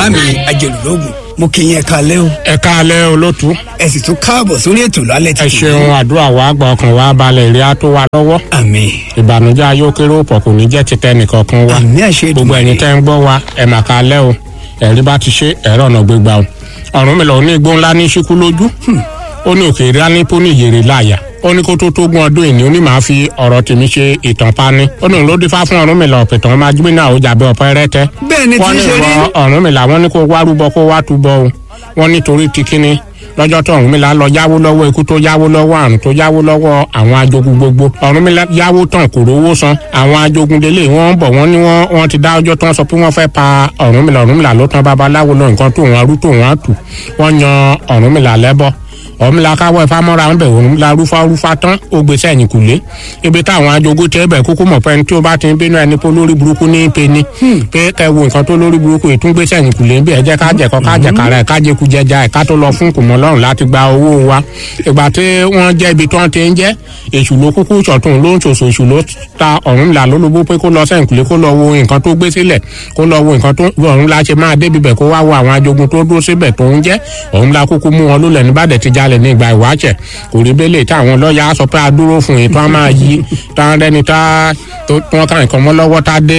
bá mi ajẹlúlógún mo kì í yẹn kalẹ́ o ẹ káalẹ́ olótú ẹ sì tún káàbọ̀ sórí ètò lálẹ́ ẹ títí. ṣeun àdúrà wa gba ọkàn wa balẹ̀ ìrẹ́ á tó wa lọ́wọ́ àmín ìbànújẹ́ ayókéré òpọ̀ kò ní jẹ́ ti tẹnìkankan wa àmín àṣẹ gbogbo ẹ̀yin tẹ́ ń gbọ́ wa ẹ̀ mà káalẹ́ o ẹ̀rí bá ti ṣe ẹ̀rọ ọ̀nà gbégbá o ọ̀run mi lọ ní igbó ńlá ní ṣíkú lójú ó ní òkè ìrá ní pọ́nì yèrè láàyà ó ní kó tó tó gún ọdún ìní ó ní màá fi ọ̀rọ̀ tèmi ṣe ìtàn pani ó ní òun ló dífá fún ọ̀run mi lọ pẹ̀tàn máa gbé náà ó jàbẹ́ ọ̀pẹ́ rẹ́tẹ́ bẹ́ẹ̀ ni tí wọ́n ń ní ṣe rí ìwọ ọ̀run mi làwọn ní kó wá rúbọ kó wá túbọ o wọ́n nítorí ti kíni lọ́jọ́ tó ọ̀run mi là lọ yáwó lọ́wọ́ ikú tó yáwó lọ́wọ́ àrùn tó yáwó lọ́wọ́ àwọn ajogun gbogbo ọ̀run mi là yáwó tán kò rówó san àwọn ajogun délé wọ́n ń bọ̀ wọ́n ní wọ́n wọ́n ti dá ọjọ́ tó ń sọ pé wọ́n fẹ́ pa ọ̀run mi là ọ̀run mi là ló tán babaláwo lọ nǹkan tó wọn arú tó wọn á tù wọ́n yan ọ̀run mi là lẹ́bọ̀ ọ̀mìlà káwọ́ ẹ̀fá mọ́ra ń bẹ̀ òun la rúfa rúfa tán ó gbé sẹ́yìn kùlé ibi táwọn ajogun tẹ́ bẹ̀ kúkú mọ̀ pẹ́ni tí ó bá ti ń bínú ẹni pé lórí burúkú ní í pe ni pé kẹ́ wo nǹkan tó lórí burúkú yìí tún gbé sẹ́yìn kùlé bí ẹ jẹ́ ká jẹ̀kọ́ ká jẹ̀kára ẹ̀ ká jẹ́kú jẹja ẹ̀ ká tó lọ fún kùmọ̀ lọ́rùn láti gba owó wa ìgbà tí wọ́n jẹ́ ibi tí wọ́n ti ń jẹ́ èṣù ló kúkú ṣọ̀tún ló ń ṣòṣò èṣù ló ta ọ̀run là ló lóbó pé kó lọ sẹ́yìn kùlé kó lọ wo nǹkan tó gbé sílẹ̀ kó lọ wo nǹkan tó ọ̀run la ṣe máa débi bẹ̀ kó wá wo àwọn ajogun tó dúró síbẹ̀ tó ń jẹ́ ọ̀run la kúkú mú wọn lólẹ̀ níbàdàn ti jalè ní ìgbà ìwáṣẹ̀ kò rí bẹ́lẹ̀ tí àwọn lọ́ọ̀yà sọ pé a dúró fún ètò a máa yí tá a rẹni tá tó tí wọ́n kàn nǹkan mọ́ lọ́wọ́ tá a dé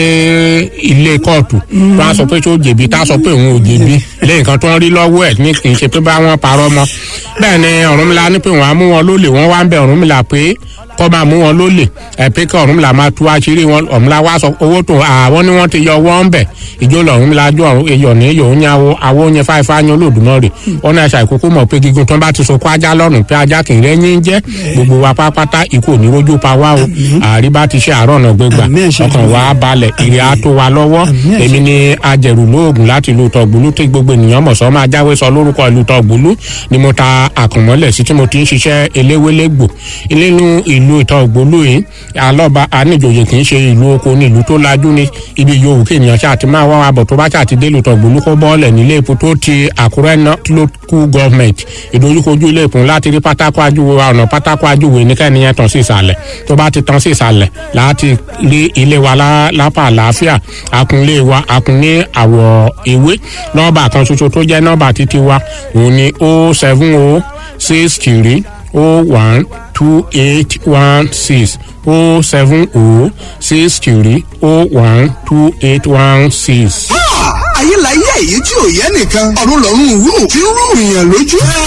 ilé kóòtù tó a sọ pé tó jẹ̀bi tá a sọ pé òun ò jẹ̀bi lé nǹkan tó ń rí lọ́wọ́ ẹ̀ ní kì í ṣe pé bá wọn parọ́ mọ́ bẹ́ẹ̀ ni Ọ̀rúnmìlà ní pé wọ́n á mú wọn lólè wọ́n wá ń bẹ Ọ̀rúnmìlà pé kọ́ máa mú wọn lólè ẹ̀ pé kí Ọ̀rúnmìlà máa tú àṣírí wọn Ọ̀rúnmìlà wá sọ owó tó àwọn ni wọ́n ti yọ wọ́n ń bẹ̀ ìjó lọ̀rúnmìlà jọ èyọ̀ ní yòó ní àwo àwo yẹn fáifá yan Olódùmarè wọn náà ṣàìkókó mọ̀ pé gígùn tó bá ti so kó ajá lọ́rùn pé ajá kì í rẹ́yìn jẹ́ gbogbo wa pápátá ikú ò ní rójú pa wá o àríbá ti ṣe àárọ̀ ọ̀nà gbégbà Àmín, àṣẹ ọkàn wa balẹ̀ ìrì á tó wa lọ́wọ́ Àmín, àṣẹ. èmi ni ajẹ̀rù lóògùn láti ìlú tọ̀gbùlú tí gbogbo ènìyàn mọ̀ sọ́ máa jáwé sọ lórúkọ ìlú tọ̀gbùlú ni mo ta àkànmọ́lẹ̀ sí tí mo ti ń ṣiṣẹ́ eléwélégbò nínú ìlú ìtọ̀gbùlú yìí alọ́ba aníjòyè kì í ṣe ìlú oko ní ìlú tó lajú ní ibi yòówù kí ènìyàn ṣáà ti máa wá wa bọ̀ tó bá ṣáà ti dé ìlú tọ̀gbùlú kó bọ́ọ̀lẹ̀ nílé epo tó ti àkúrẹ́ local government ìdojúkojú ilé ìpín láti rí pátákó ajúwe wa ọ̀nà pátákó ajúwe ní kẹ́ni yẹn tán sí ìsàlẹ̀ tó bá ti tán sí ìsàlẹ̀ láti rí ilé wa lá- lápá àlàáfíà akunlé wa akun ní àwọ̀ ewé nọ́ọ̀bà kan ṣoṣo tó jẹ́ nọ́ọ̀bà títí wa òun ni o seven o six three o one two eight one six o seven o six three o one two eight one six. ayé la yé èyí tí ò yẹ nìkan ọ̀run lọ́run wúrù tí ń rú ìyàn lójú.